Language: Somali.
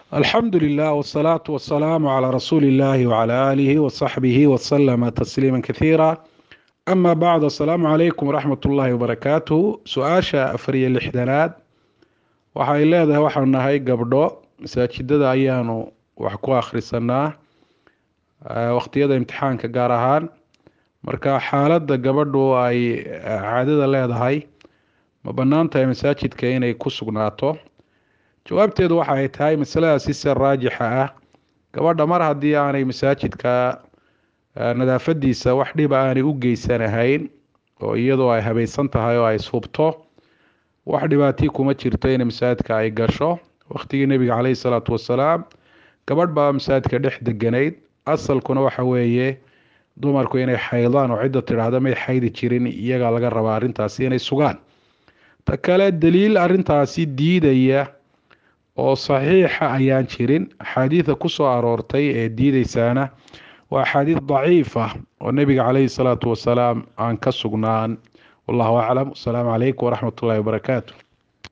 alxamdu lilah wsalaatu wasalaamu calaa rasuuli illahi wcala aalihi wasaxbihi wasalama tasliima kathiira ama bacd asalaamu calaykum waraxmat ullaahi wabarakaatuh su-aasha afariyo lixdanaad waxay leedahay waxaanu nahay gabdho masaajidada ayaanu wax ku akhrisanaa waqtiyada imtixaanka gaar ahaan marka xaaladda gabadhu ay caadada leedahay ma bannaan tahay masaajidka inay ku sugnaato jawaabteedu waxay tahay masaladaasi se raajixa ah gabadha mar haddii aanay masaajidka nadaafadiisa wax dhiba aanay u geysanahayn oo iyadoo ay habaysan tahay oo ay ishubto wax dhibaatii kuma jirto in masaajidka ay gasho waqtigii nebiga caleyhi salaatu wasalaam gabadh baa masaajidka dhex deganayd asalkuna waxa weeye dumarku inay xaydaan oo cidda tidhaahda may xaydi jirin iyagaa laga rabaa arrintaasi inay sugaan ta kale daliil arrintaasi diidaya oo saxiixa ayaan jirin axaadiida kusoo aroortay ee diideysaana waa axaadiid daciif ah oo nebiga caleyhi salaatu wasalaam aan ka sugnaan wallahu aclam wasalaamu calaykum waraxmat ullahi wabarakaatu